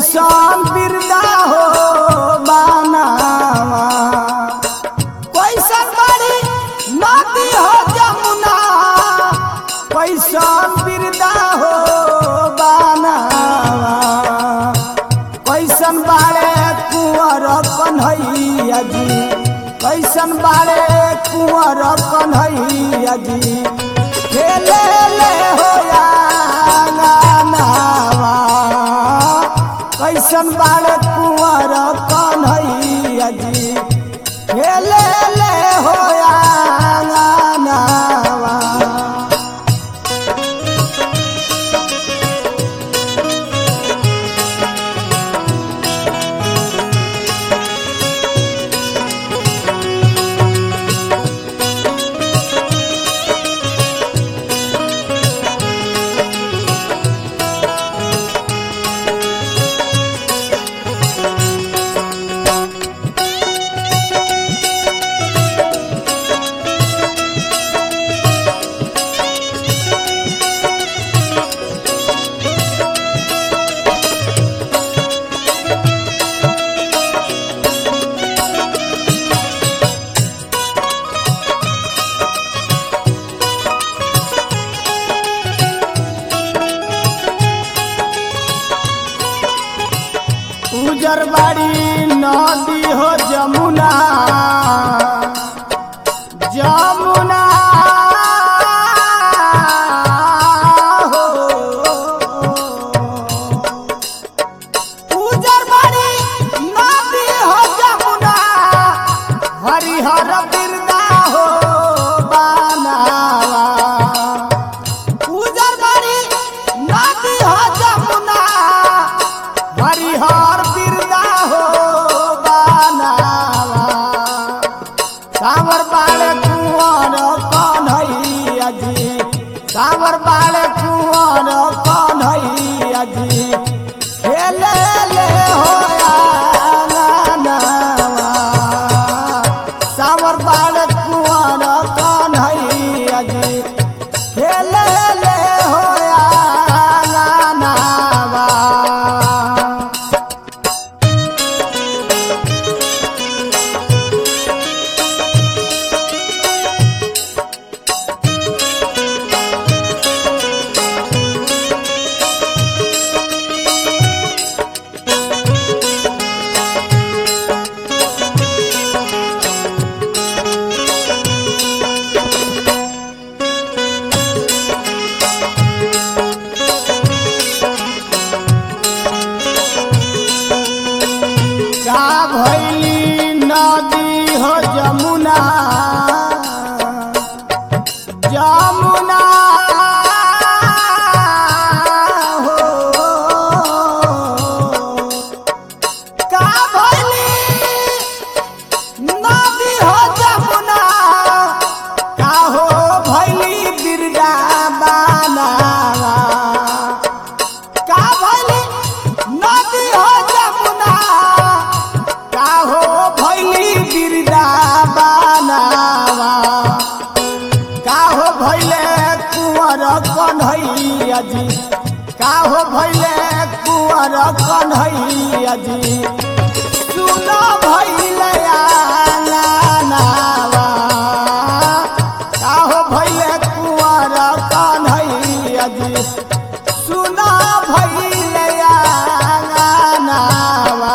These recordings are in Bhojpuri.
कैसन बिरदा हो बानावा कैसन बड़ी नदी हो जमुना कैसन बिरदा हो बानावा कैसन बारे कुंवर कन्हैया जी कैसन बारे कुंवर कन्हैया जी खेले ले हो नावा कैसन बारे कुंवर कन्हैया जी खेले ले हो नावा उजर बाड़ी नदी हो जमुना जमुना हो उजर बाड़ी नदी हो जमुना हरिहर बिरदा हो बानावा उजर बाड़ी नदी हो जमुना हरिहर बिरदा हो बानावा सावर बाले कुंवर कन्हैया जी सावर बाले कुंवर कन्हैया जी खेले ले हो नावा सावर बाले कुंवर कन्हैया जी खेले ले हो नावा का भैली नदी हो जमुना जमुना हो का भैली नदी हो जमुना का हो भैली बिरदा बानावा का भैली नदी हो जमुना का हो भैली बिरदा बानावा का हो भैले कुंवर कन्हैया जी का हो भैले कुंवर कन्हैया जी सुनो भैले आंगनावा का हो भैले कुंवर कन्हैया जी सुनो भैले आंगनावा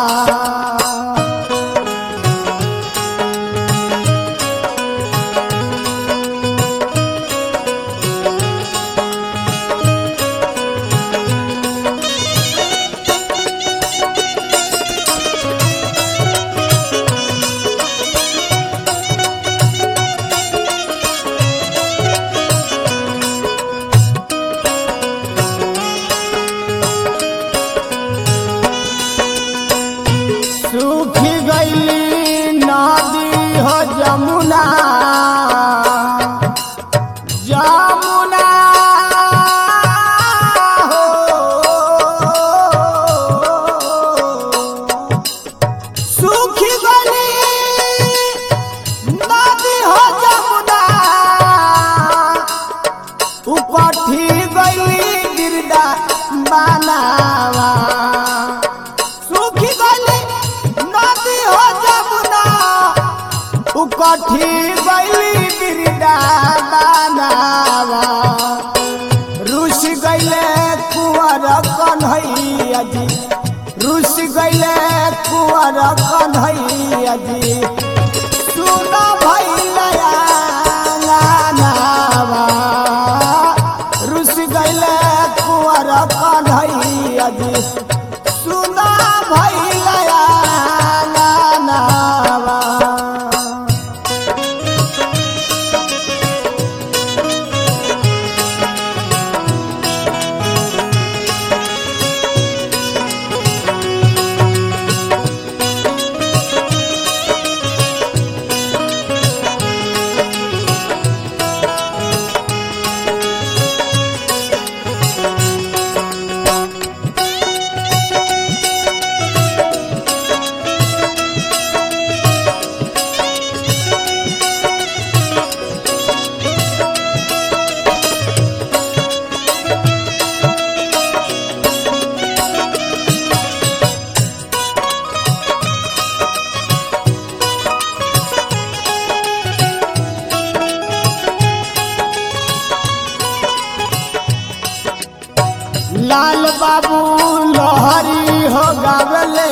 लाल बाबू लोहरी हो गावले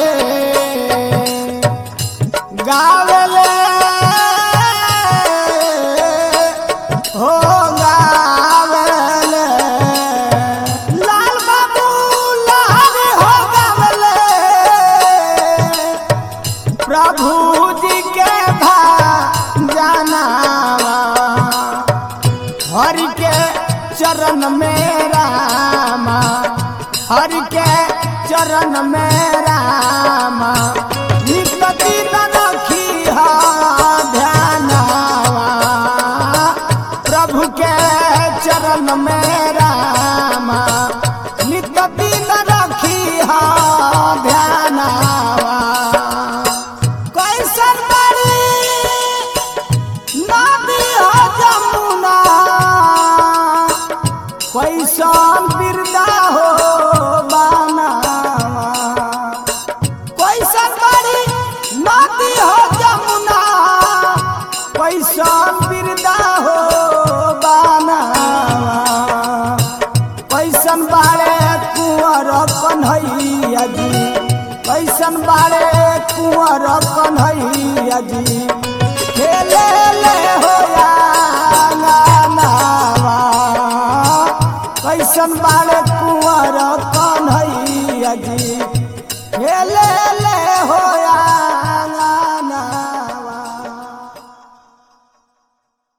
गावले हो गावले लाल बाबू लोहरी हो गावले प्रभु जी के भा जानावा हरि के चरण में रामा हरि के चरण में रामा निकति रखी ध्यानावा प्रभु के चरण में रामा निकति रखी ध्यानावा कैसन बड़ी नदी हो जमुना कैसन बिरदा हो बानावा कैसन बड़ी नदी हो जमुना कैसन बिरदा हो बानावा कैसन बारे कुंवर कन्हैया जी कैसन बारे कुंवर कन्हैया जी खेले ले हो नावा कैसन बारे कुंवर कन्हैया जी खेले ले हो